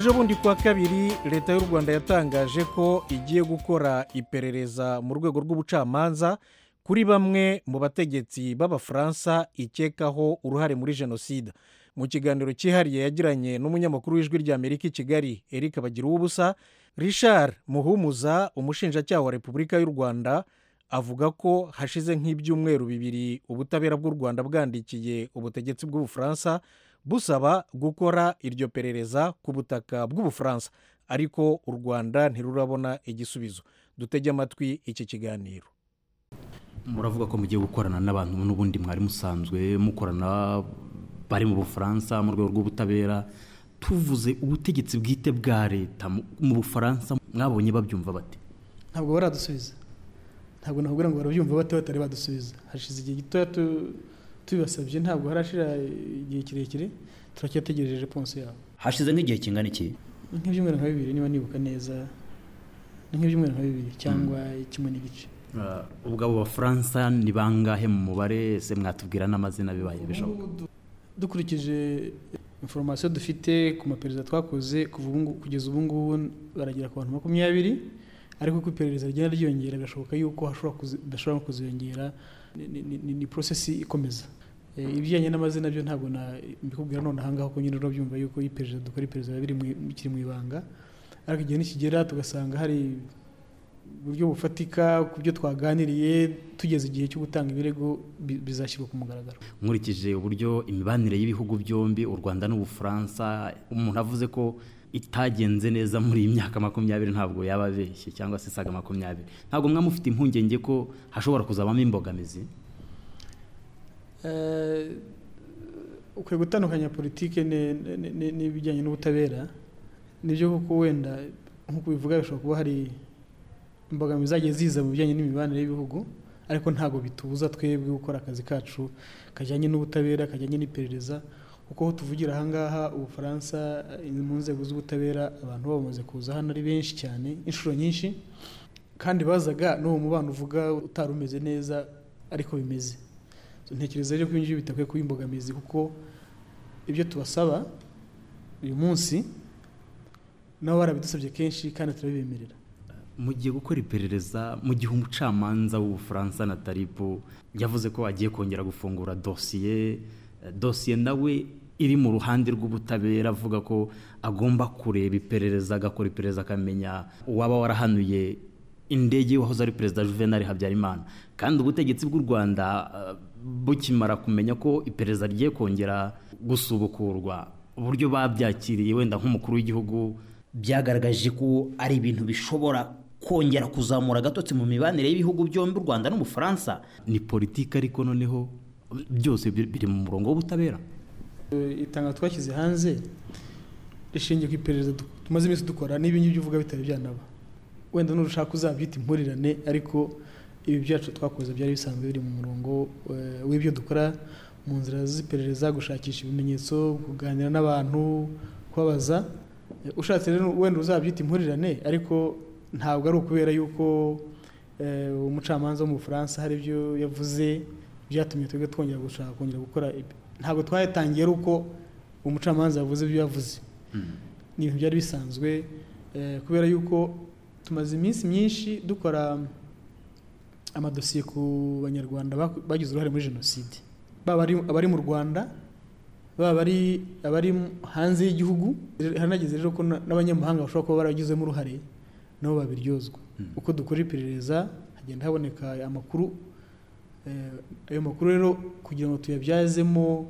ejo bundi kuwa kabiri leta y'u rwanda yatangaje ko igiye gukora iperereza mu rwego rw'ubucamanza kuri bamwe mu bategetsi b'abafaransa ikekaho uruhare muri jenoside mu kiganiro cyihariye yagiranye n'umunyamakuru w'ijwi ry'amerika i kigali eric bagiruwubusa richard muhumuza umushinjacyaha wa repubulika y'u rwanda avuga ko hashize nk'ibyumweru bibiri ubutabera bw'u rwanda bwandikiye ubutegetsi bw'ubufaransa busaba gukora iryo perereza ku butaka bw'ubufaransa ariko u rwanda ntirurabona igisubizo dutege amatwi iki kiganiro muravuga ko mugiye gukorana n'abantu n'ubundi mwari musanzwe mukorana bari mu bufaransa mu rwego rw'ubutabera tuvuze ubutegetsi bwite bwa leta mu bufaransa mwabonye babyumva bate ntabwo baradusubiza ntabwo nakubwira ngo barabyumva bate batari badusubiza hashize igihe gitoya tubibasabye ntabwo harashira igihe kirekire turacyategereje reponse yabo hashize nk'igihe kingana iki nk'ibyumweru nka bibiri niba nibuka neza nk'ibyumweru nka bibiri cyangwa kimwe n'igice ubwo abo bafaransa ni bangahe mu mubare se mwatubwira n'amazina bibaye bishoboka dukurikije inforomasiyo dufite ku maperereza twakoze kugeza ubu ngubu baragera ku bantu makumyabiri ariko uko iperereza rigenda ryiyongera birashoboka yuko bashobora no kuziyongera ni porosesi ikomeza ibijyanye n'amazina byo ntabwo mbikubwira none ahangaha kuko nyine urabyumva yuko iperereza dukora iperereza biba bikiri mu ibanga ariko igihe nikigera tugasanga hari uburyo bufatika ku byo twaganiriye tugeze igihe cyo gutanga ibirego bizashyirwa ku mugaragaro nkurikije uburyo imibanire y'ibihugu byombi u rwanda n'ubufaransa umuntu avuze ko itagenze neza muri iyi myaka makumyabiri ntabwo yaba abeshye cyangwa se isaga makumyabiri ntabwo mwamufite impungenge ko hashobora kuzabamo imbogamizi ukwiye gutandukanya politiki n'ibijyanye n'ubutabera nibyo kuko wenda nk'uko bivuga bishobora kuba hari imbogamizi zagiye ziza mu bijyanye n'imibanire y'ibihugu ariko ntabwo bitubuza twebwe gukora akazi kacu kajyanye n'ubutabera kajyanye n'iperereza kuko aho tuvugira ahangaha ubufaransa mu nzego z'ubutabera abantu bamaze kuza hano ari benshi cyane inshuro nyinshi kandi bazaga n'uwo mubano uvuga utari umeze neza ariko bimeze ntekereza rero ko ibi ngibi bitakwiye kuba imbogamizi kuko ibyo tubasaba uyu munsi nabo barabidusabye kenshi kandi turabibemerera mu gihe gukora iperereza mu gihe umucamanza w'ubufaransa na taripu yavuze ko agiye kongera gufungura dosiye dosiye nawe iri mu ruhande rw'ubutabera avuga ko agomba kureba iperereza agakora iperereza akamenya uwaba warahanuye indege wahoze ari perezida juvenal habyarimana kandi ubutegetsi bw'u rwanda bukimara kumenya ko iperereza rigiye kongera gusubukurwa uburyo babyakiriye wenda nk'umukuru w'igihugu byagaragaje ko ari ibintu bishobora kongera kuzamura agatotsi mu mibanire y'ibihugu byombi u rwanda n'umufaransa ni politiki ariko noneho byose biri mu murongo w'ubutabera itanga twashyize hanze rishingiye ku iperereza tumaze iminsi dukora n'ibi ngibyo uvuga bitari byanaba wenda nurushaka uzabyita impurirane ariko ibi byacu twakoze byari bisanzwe biri mu murongo w'ibyo dukora mu nzira z'iperereza gushakisha ibimenyetso kuganira n'abantu kubabaza ushatse rero wenda uzabyita impurirane ariko ntabwo ari ukubera yuko umucamanza wo mu bufaransa hari ibyo yavuze byatumye twebwe twongera gushaka kongera gukora ntabwo twayatangiye ari uko umucamanza yavuze ibyo yavuze ni ibintu byari bisanzwe kubera yuko tumaze iminsi myinshi dukora amadosiye ku banyarwanda bagize uruhare muri jenoside baba abari mu rwanda baba ari abari hanze y'igihugu haranageze rero ko n'abanyamahanga bashobora kuba baragizemo uruhare nabo babiryozwa uko dukora iperereza hagenda haboneka amakuru ayo makuru rero kugira ngo tuyabyazemo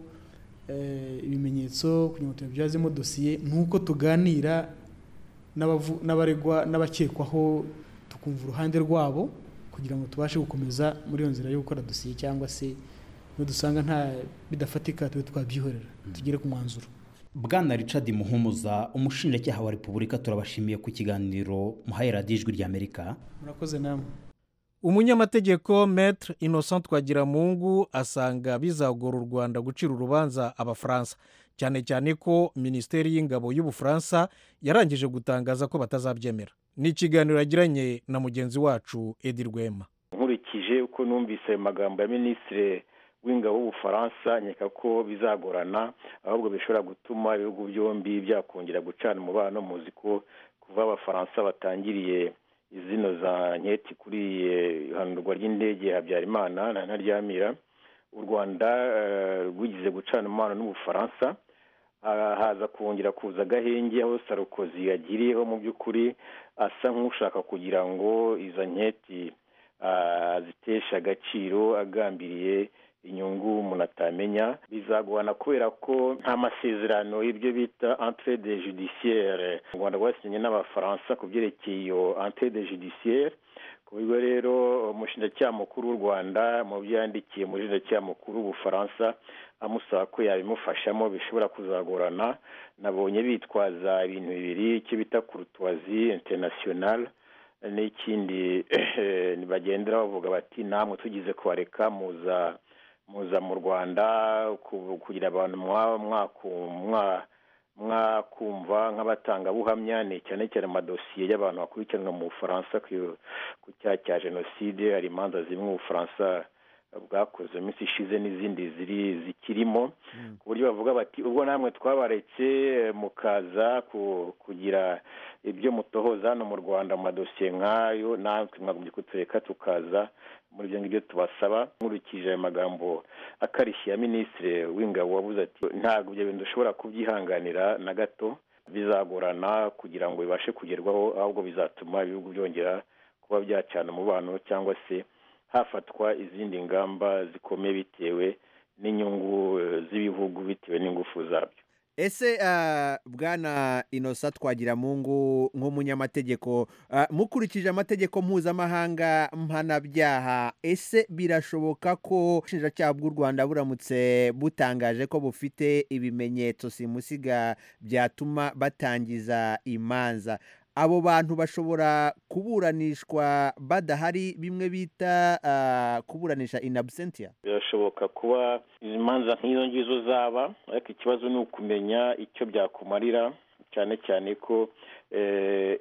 ibimenyetso kugira ngo tuyabyazemo dosiye ni uko tuganira n'abaregwa n'abakekwaho tukumva uruhande rwabo kugira ngo tubashe gukomeza muri iyo nzira yo gukora dosiye cyangwa se dusanga nta bidafatika tube twabyihorera tugere ku mwanzuro bwana richard muhumuza umushinjacyaha wa repubulika turabashimiye ku kiganiro muhaye radiyo ijwi ry'amerika murakoze namwe umunyamategeko metre innocent twagiramungu asanga bizagora u rwanda gucira urubanza abafaransa cyane cyane ko minisiteri y'ingabo y'ubufaransa yarangije gutangaza ko batazabyemera ni ikiganiro yagiranye na mugenzi wacu edi rwema nkurikije uko numvise amagambo ya minisitiri w'ingabo w'ubufaransa nkeka ko bizagorana ahubwo bishobora gutuma ibihugu byombi byakongera gucana umubano muzi ko kuva abafaransa batangiriye izino za nketi kuri ihanurwa ry'indege habyarimana na ntaryamira u rwanda rwigize gucana umubano n'ubufaransa haza kongera kuza agahenge aho sarukozi yagiriyeho mu by'ukuri asa nk'ushaka kugira ngo izo nketi zitesha agaciro agambiriye inyungu umuntu atamenya bizagorana kubera ko nta masezerano y'ibyo bita entrede judiciaire u rwanda rwasinye n'abafaransa ku byerekeye iyo entrede judiciaire ku buryo rero umushinjacyaha mukuru w'u rwanda mu byo yandikiye umushinjacyaha mukuru w'ubufaransa amusaba ko yabimufashamo bishobora kuzagorana nabonye bitwaza ibintu bibiri icyo bita kurutuwazi interinasiyonari n'ikindi bagendera bavuga bati namwe tugize kubareka muza muza mu rwanda kugira abantu mwakumva nk'abatangabuhamya ni cyane cyane amadosiye y'abantu bakurikiranwa mu bufaransa ku cyaha cya jenoside hari imanza zimwe ubufaransa bwakoze iminsi ishize n'izindi ziri zikirimo ku buryo bavuga bati ubwo namwe twabaretse mukaza kugira ibyo mutohoza hano mu rwanda mu madosiye nk'ayo natwe mwagumye kutureka tukaza muri ibyo ngibyo tubasaba nkurikije ayo magambo akarishye ya minisitiri w'ingabo wabuze ati ntabwo ibyo bintu dushobora kubyihanganira na gato bizagorana kugira ngo bibashe kugerwaho ahubwo bizatuma ibihugu byongera kuba byacana umubano cyangwa se hafatwa izindi ngamba zikomeye bitewe n'inyungu z'ibihugu bitewe n'ingufu zabyo ese bwana inosa twagiramungu nk'umunyamategeko mukurikije amategeko mpuzamahanga mpanabyaha ese birashoboka ko ubushinjacyaha bw'u rwanda buramutse butangaje ko bufite ibimenyetso simusiga byatuma batangiza imanza abo bantu bashobora kuburanishwa badahari bimwe bita kuburanisha in absentia birashoboka kuba izi manza nk'izo ngizo zaba ariko ikibazo ni ukumenya icyo byakumarira cyane cyane ko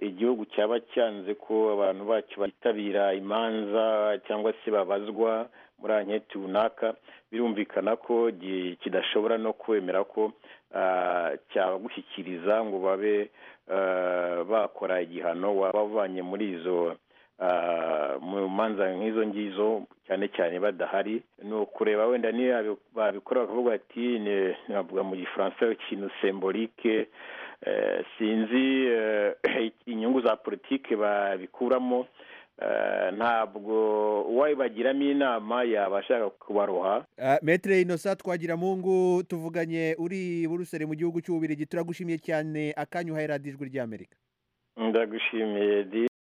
igihugu cyaba cyanze ko abantu bacyo bitabira imanza cyangwa se babazwa muri anketi runaka birumvikana ko kidashobora no kwemera ko cyagushyikiriza ngo babe bakora igihano waba wavanye muri izo mu manza nk'izo ngizo cyane cyane badahari ni ukureba wenda niba babikora bakavuga ati ntabwo mu gifaransa ikintu semborike sinzi inyungu za politiki babikuramo ntabwo uwabibagiramo inama yaba ashaka kubaroha metere inosa twagira mungu tuvuganye uri burusere mu gihugu cy'ububirigi turagushimiye cyane akanya uhaye radijwi ry'amerika ndagushimiye di